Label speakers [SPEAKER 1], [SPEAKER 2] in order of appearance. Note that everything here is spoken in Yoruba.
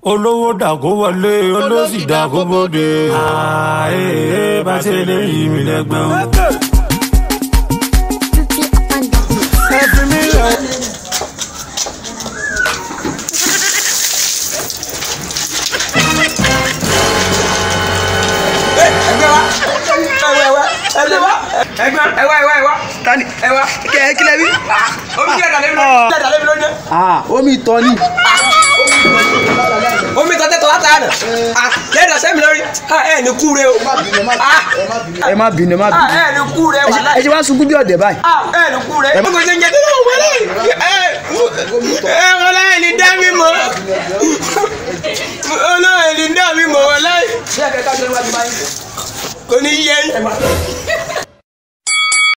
[SPEAKER 1] olówó dàgó wọlé olóṣì dàgó bóde. ààyè bá ṣe lè yí mi lẹ́gbẹ́ o. ẹ fi mí lẹ̀.
[SPEAKER 2] ẹgbẹ́ wa ẹgbẹ́ wa ẹgbẹ́ wa ẹgbẹ́ ẹwà ẹwà ẹwà tani ẹwà kẹ ẹ kílẹ̀ bí omi kílẹ̀ dàlẹ́ mi lónìí kílẹ̀ dàlẹ́ mi lónìí
[SPEAKER 3] ah omi tọ́ ni
[SPEAKER 2] omi tọ́ tẹ́tọ́ láta àná lẹ́yìn dàsẹ́ mi lórí ẹ ní kúre o
[SPEAKER 3] ẹ má bínú ẹ má bínú
[SPEAKER 2] ẹ ní kúre wà
[SPEAKER 3] ẹ
[SPEAKER 2] láì
[SPEAKER 3] ṣe wá sunkún bí ọ̀dẹ̀ báyìí
[SPEAKER 2] ẹ ní kúre ẹ kò ṣe ń jẹ tó náà wọlé ẹ ẹ wọlé ẹ ní dá mi mọ́ olóyè ní dá mi mọ́ wọlé kò ní yẹ